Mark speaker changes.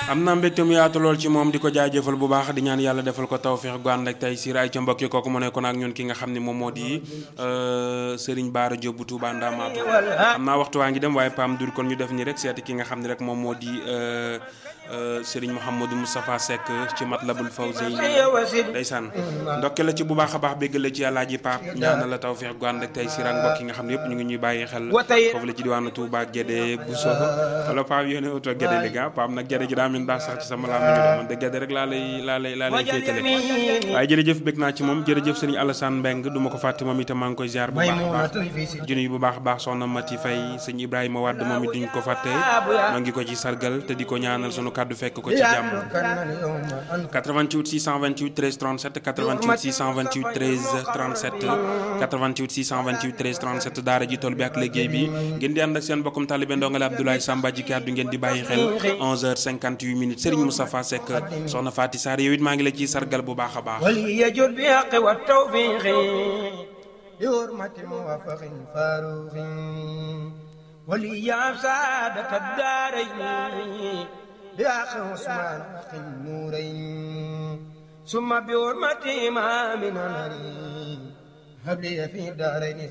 Speaker 1: am na mbégte mu yaatu lool ci moom di ko jaajëfal bu baax di ñaan yàlla defal ko tawféex gu ànd ak tey siir ay ca mbokki kooku mu nekkoon ak ñun ki nga xam ne moom moo di Serigne Bara Diop bu Touba Ndamatou am naa waxtu waa ngi dem waaye Pam dur kon ñu def ni rek seeti ki nga xam ne rek moom moo di Serigne Mouhamadou Moustapha Seck ci Matlabul Fawzeyni ndeysaan ndokke la ci bu baax a baax bégg la ci Alaaji Pape ñaanal la tawféex gu ànd ak tey siir ak mbokk yi nga xam ne yëpp ñu ngi ñuy bàyyi xel foofu la ci diwaanu Touba Guédé Bousso wala Pape yéene auto Guédé li ga Pape nag Guédé gi daa mel daa sax ci sama laa ñu man de Guédé rek laa lay laa lay laa lay féetale waaye jërëjëf bég naa ci moom jërëjëf Serigne Alassane Mbeng du ma ko fàtte moom itam maa ngi koy ziar bu baax a baax junuy bu baax a baax soxna Mati Faye sëñ Ibrahima Wade moom it duñ ko fàtte maa ngi ko ci sargal te di ko ñaanal sunu kàddu fekk ko ci jàmm 88 628 13 37 88 628 13 37 88 628 13 37 daara ji tool bi ak liggéey bi ngeen di ànd ak seen bokkum talibé ndongale Abdoulaye Samba ji kàddu ngeen di bàyyi xel 11h58 minutes Serigne Moustapha Seck soxna Faty Sarr yow it maa ngi la ciy sargal bu baax a baax
Speaker 2: وليجد بحق والتوفيق بحرمة موافق فاروق ولي سعادة الدارين بأخ عثمان أخي النورين ثم بحرمة إمام نمري هب لي في الدارين